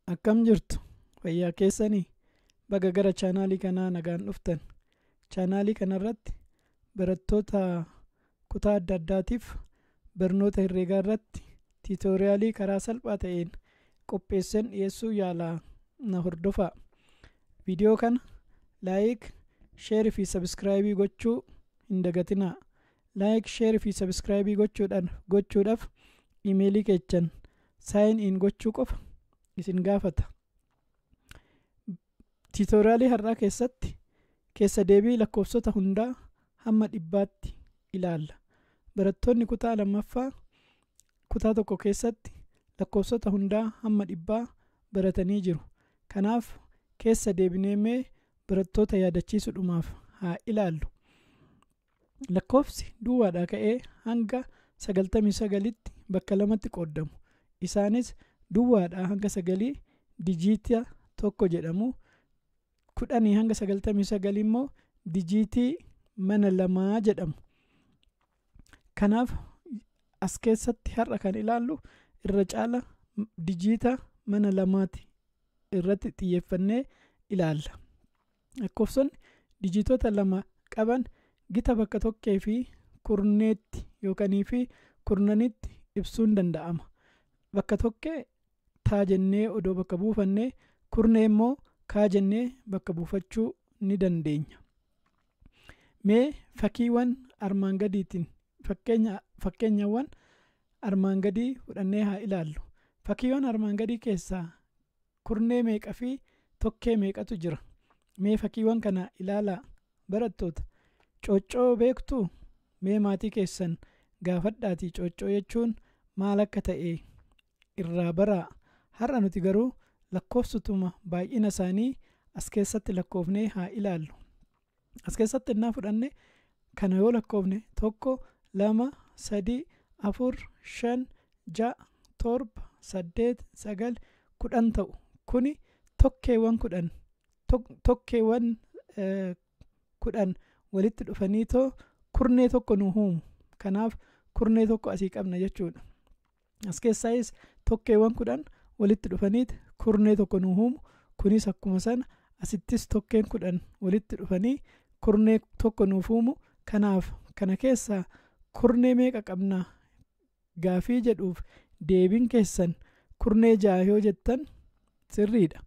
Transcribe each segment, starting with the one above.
akkam jirtu fayyaa keessanii baga gara chaanaalii kanaa nagaan dhuftan chaanaalii kanarratti barattoota kutaa adda addaatiif barnoota herreegaa irratti tiitoriyaalii karaa salphaa ta'een qopheessan dhiyeessuu yaalaa na hordofaa viidiyoo kana laayik sheerii fi sabskraayibii gochuu hin dagatinaa laayik sheerii fi sabskraayibii gochuudhaan gochuudhaaf imeelii keechan saayin in gochuu qofa isin gaafata tiitoriyaalii har'aa keessatti keessa deebii lakkoofsota hundaa hamma dhibbaatti ilaalla barattoonni kutaa lammaffaa kutaa tokko keessatti lakkoofsota hundaa hamma dhibbaa baratanii jiru kanaaf keessa deebinee mee barattoota yaadachiisuudhumaaf haa ilaallu lakkoofsi duwwaadhaa ka'ee hanga sagaltamii sagalitti bakka lamatti qoodamu isaanis duwwaadhaa hanga sagalii dijiita tokko jedhamu kudhanii hanga sagaltamii sagalii immoo dijiitii mana lamaa jedhamu kanaaf as keessatti har'a kan ilaallu irra caala dijiita mana lamaati irratti xiyyeeffannee ilaalla lakkoofsonni dijiitota lama qaban gita bakka tokkee fi kurneetti yookanii fi kurnanitti ibsuun danda'ama bakka tokkee taa jennee odoo bakka buufannee kurnee immoo kaa jennee bakka buufachuu ni dandeenya mee fakkiiwwan armaan gadiitiin fakkeenyawwan armaan gadii fudhannee haa ilaallu fakkiiwwan armaan gadii keessaa kurnee meeqa fi tokkee meeqatu jira mee fakkiiwwan kana ilaalaa barattoota cooccoo beektuu mee maatii keessan gaafadhaatii cooccoo jechuun maal akka ta'e irraa baraa har'a nuti garuu lakkoofsotuma baay'ina isaanii as keessatti lakkoofnee haa ilaallu as keessatti innaa fudhanne kana yoo lakkoofne tokko lama sadii afur shan ja'a torba saddeet sagal kudhan ta'u kuni tokkeewwan kudhan tokkeewwan kudhan walitti dhufanii too kurnee tokko nu uumu kanaaf kurnee tokko asii qabna jechuudha as keessaayis tokkeewwan kudhan walitti dhufaniit kurnee tokko nu uumu kunis akkuma sana asittis tokkeen kudhan walitti dhufanii kurnee tokko nuuf uumu kanaaf kana keessaa kurnee meeqa qabna gaafii jedhuuf deebiin keessan kurnee ja'a yoo jettan sirriidha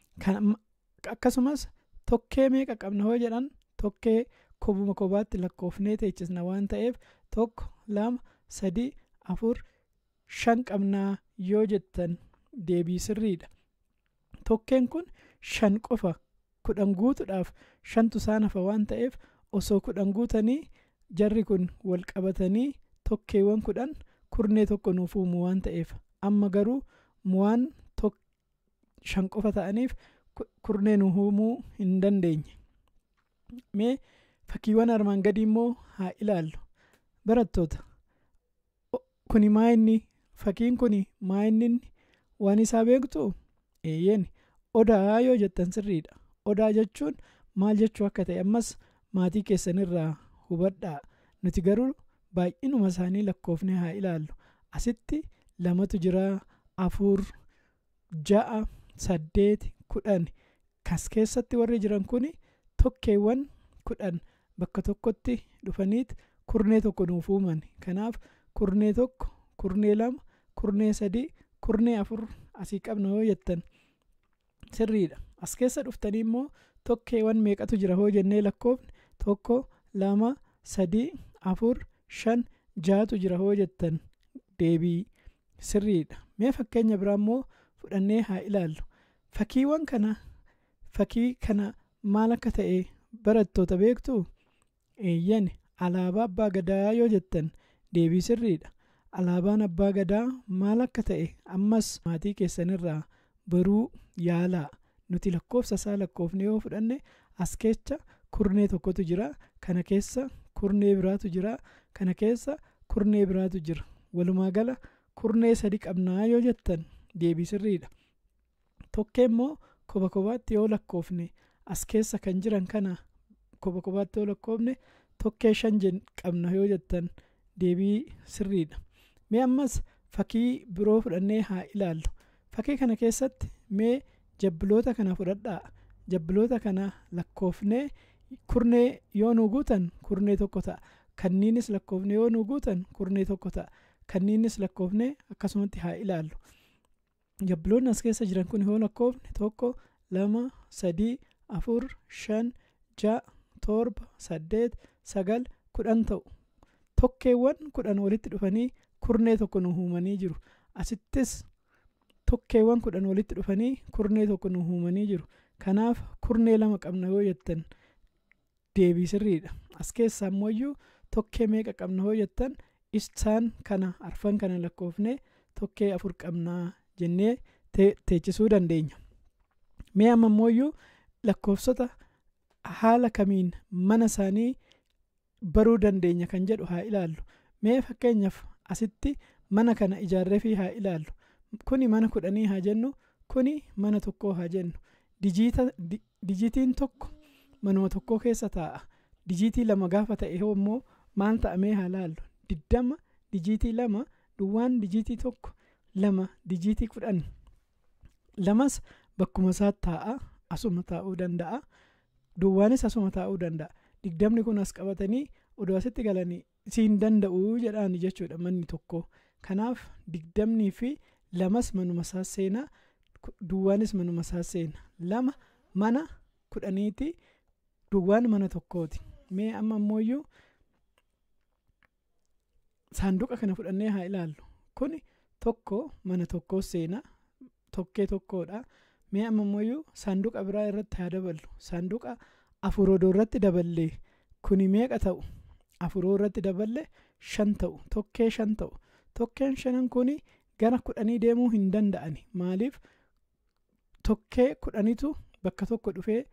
akkasumas tokkee meeqa qabna yoo jedhan tokkee kobuma kobaatti lakkoofnee teechisna waan ta'eef tokko lama sadii afur shan qabnaa yoo jettan deebii sirriidha tokkeen kun shan qofa kudhan guutuudhaaf shantu isaan hafa waan ta'eef osoo kudhan guutanii jarri kun wal qabatanii tokkeewwan kudhan kurnee tokko nuuf uumu waan ta'eef amma garuu waan shan qofa ta'aniif kurnee nu uumuu hin dandeenye mee fakkiiwwan armaan gadii immoo haa ilaallu barattoota kuni maa inni fakkiin kuni maa inni waan isaa beektu eeyyeen odaa yoo jettan sirriidha odaa jechuun maal jechuu akka ta'e ammas maatii keessanirraa hubadhaa nuti garuu baay'inuma isaanii lakkoofnee haa ilaallu asitti lamatu jira afur ja'a saddeet kudhan kas keessatti warri jiran kun tokkeewwan kudhan bakka tokkotti dhufaniit kurnee tokko nuuf uuman kanaaf kurnee tokko kurnee lama kurnee sadii kurnee afur asii qabna yoo jettan sirriidha as keessa dhuftanii immoo tokkeewwan meeqatu jira hoo jennee lakkoofne tokko lama sadii afur shan jaatu jira hoo jettan deebii sirriidha mee fakkeenya biraa immoo fudhannee haa ilaallu fakkiiwwan kana fakkii kana maal akka ta'e barattoota beektu eeyyan alaabaa abbaa gadaa yoo jettan deebii sirriidha alaabaan abbaa gadaa maal akka ta'e ammas maatii keessanirraa baruu yaalaa nuti lakkoofsa isaa lakkoofne yoo fudhanne as keessa kurnee tokkotu jira kana keessa kurnee biraatu jira kana keessa kurnee biraatu jira walumaa gala kurnee sadi qabnaa yoo jettan deebii sirriidha tokkee immoo koba kobaatti yoo lakkoofne as keessa kan jiran kana koba kobaatti yoo lakkoofne tokkee shan qabna yoo jettan deebii sirriidha mee ammas fakkii biroo fudhannee haa ilaallu fakkii kana keessatti mee jabbiloota kana fudhadhaa jabbiloota kana lakkoofnee kurnee yoo nu guutan kurnee tokko ta'a kanniinis lakkoofnee yoo nu guutan kurnee tokko ta'a kanniinis lakkoofnee akkasumatti haa ilaallu jabbiloonni as keessa jiran kun yoo lakkoofne tokko lama sadii afur shan ja'a torba saddeet sagal kudhan ta'u tokkeewwan kudhan walitti dhufanii kurnee tokko nu uumanii jiru asittis tokkeewwan kudhan walitti dhufanii kurnee tokko nu uumanii jiru kanaaf kurnee lama qabna yoo jettan deebii sirriidha as keessaa immoo tokkee meeqa qabna yoo jettan isaan kana arfan kana lakkoofnee tokkee afur qabnaa jennee teechisuu dandeenya mee amma immoo lakkoofsota haala kamiin mana isaanii baruu dandeenya kan jedhu haa ilaallu mee fakkeenyaaf asitti mana kana ijaarree fi haa ilaallu kuni mana kudhanii haa jennu kuni mana tokkoo haa jennu dijiitiin tokko manuma tokkoo keessa taa'a dijiitii lama gaafa ta'e immoo maal ta'amee haa laallu diddama dijiitii lama duwwaan dijiitii tokko lama dijiitii kudhan lamas bakkuma isaa taa'a asuma taa'uu danda'a duwwaanis asuma taa'uu danda'a digdamni kun as qabatanii odoo asitti galanii siin danda'u jedhaan jechuudha manni tokko kanaaf digdamnii fi lamas manuma isaa seenaa duwwaanis manuma isaa seenaa lama mana kudhaniiti duwwaan mana tokkooti mee amma ammoo saanduqa kana fudhannee haa ilaallu kuni tokko mana tokkoo seenaa tokkee tokkodha mee amma ammoo saanduqa biraa irratti haa daballu saanduqa afur odoo irratti daballee kuni meeqa ta'u afuroo irratti daballe shan ta'u tokkee shan ta'u tokkeen shanan kuni gara kudhanii deemuu hin danda'ani maaliif tokkee kudhanitu bakka tokko dhufee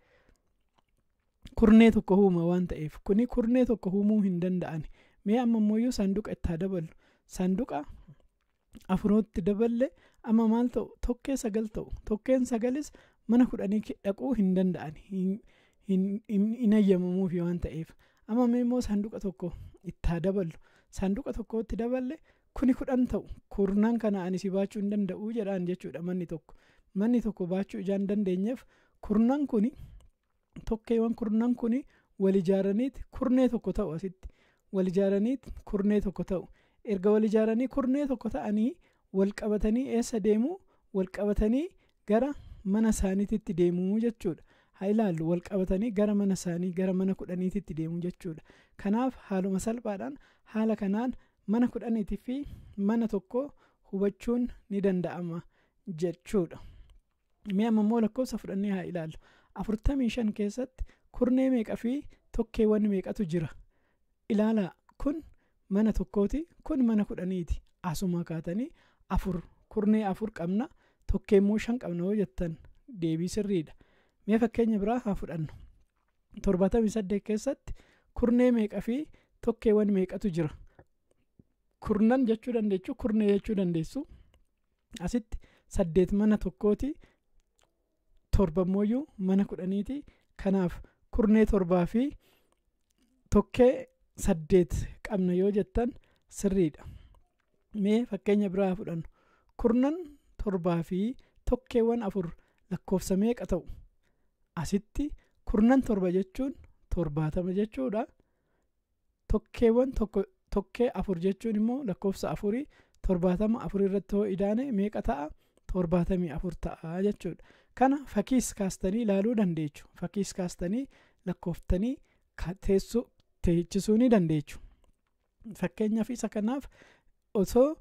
kurnee tokko uuma waan ta'eef kuni kurnee tokko uumuu hin danda'ani mee amma ammoo saanduqa itti haa daballu saanduqa afurootti daballe amma maal ta'u tokkee sagal ta'u tokkeen sagalis mana kudhanii dhaquu hin danda'ani hin ayyamamuufi waan ta'eef amma mee immoo saanduqa tokko itti haa daballu saanduqa tokkotti daballe kuni kudhan ta'u kurnaan kana ani si baachuu hin danda'u jedhaan jechuudha manni tokko manni tokko baachuu ijaan dandeenyeef kurnaan kuni tokkeewwan kurnaan kuni wal ijaaraniiti kurnee tokko ta'u asitti wal ijaaraniiti kurnee tokko ta'u erga wal ijaaranii kurnee tokko ta'anii wal qabatanii eessa deemuu wal qabatanii gara mana isaaniititti deemuu jechuudha haa ilaallu wal qabatanii gara mana isaanii gara mana kudhaniititti deemuu jechuudha kanaaf haaluma salphaadhaan haala kanaan mana kudhaniitii fi mana tokko hubachuun ni danda'ama jechuudha mee amma immoo lakkoofsa fudhannee haa ilaallu afurtamii shan keessatti kurnee meeqa fi tokkeewwan meeqatu jira ilaalaa kun mana tokkooti kun mana kudhaniiti asuma kaatanii afur kurnee afur qabna tokkeemmoo shan qabna yoo jettan deebii sirriidha mee fakkeenya biraa haa fudhannu torbaatamii saddeet keessatti kurnee meeqa fi tokkeewwan meeqatu jira kurnan jechuu dandeessu kurnee jechuu dandeessu asitti saddeet mana tokkooti torbammoo mana kudhaniiti kanaaf kurnee torbaa fi tokkee saddeet qabna yoo jettan sirriidha mee fakkeenya biraa fudhannu kurnan torbaa fi tokkeewwan afur lakkoofsa meeqa ta'u asitti kurnan torba jechuun torbaatama jechuudha tokkeewwan tokkee afur jechuun immoo lakkoofsa afurii torbaatama afur irratti yoo idaane meeqa ta'a torbaatamii afur ta'a jechuudha kana fakkiis kaastanii ilaaluu dandeechu fakkiis kaastanii lakkooftanii teessoo teechisuu ni dandeechu fakkeenyaaf isa kanaaf osoo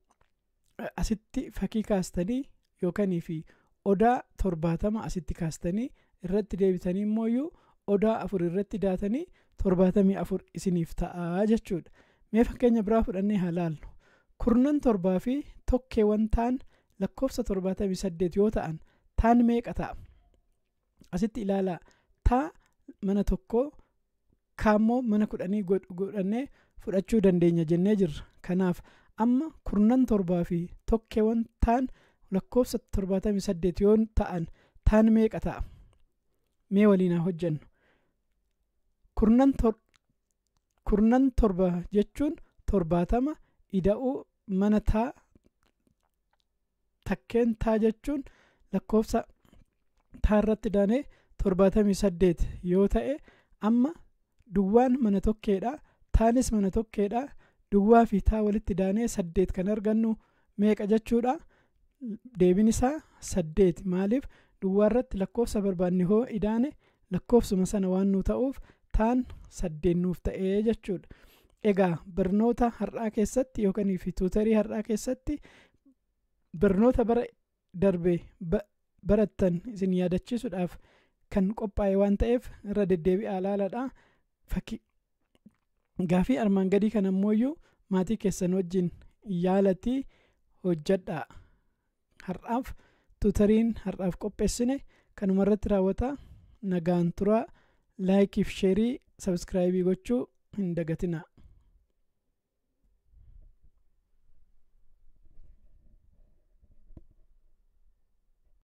asitti fakkii kaastanii yookanii fi odaa torbaatama asitti kaastanii irratti deebitanii immoo odaa afur irratti daatanii torbaatamii afur isiniif ta'aa jechuudha mee fakkeenya biraa fudhannee haa laallu kurnan torbaa fi tokkeewwan ta'an lakkoofsa torbaatamii saddeet yoo ta'an taan meeqa ta'a asitti ilaalaa taa mana tokkoo kaammoo mana kudhanii godhannee fudhachuu dandeenya jennee jirra kanaaf amma kurnan torbaa fi tokkeewwan ta'an lakkoofsa torbaatamii saddeet yoo ta'an taan meeqa ta'a mee waliin haa hojjennu kurnan torba jechuun torbaatama ida'uu mana taa takkeen taa jechuun lakkoofsa taarratti daanee torbaatamii saddeet yoo ta'e amma duwwaan mana tokkeedha taanis mana tokkeedha duwwaa fi taa walitti daanee saddeet kan argannu meeqa jechuudha deebiin isaa saddeet maaliif duwwaa irratti lakkoofsa barbaanne hoo idaane lakkoofsuma sana waan nu ta'uuf taan saddeet nuuf ta'ee jechuudha egaa barnoota har'aa keessatti yookaan fi tuutarii har'aa keessatti barnoota bara darbe barattan isin yaadachiisuudhaaf kan qophaa'e waan ta'eef irra deddeebi'aa ilaaladha fakkii gaafii armaan gadii kan ammoo maatii keessan wajjin yaalatii hojjadhaa har'aaf tuutariin har'aaf qopheessine kanuma irratti raawwata nagaan turaa laayikiif sheerii sabskraayibii gochuu hin dagatinaa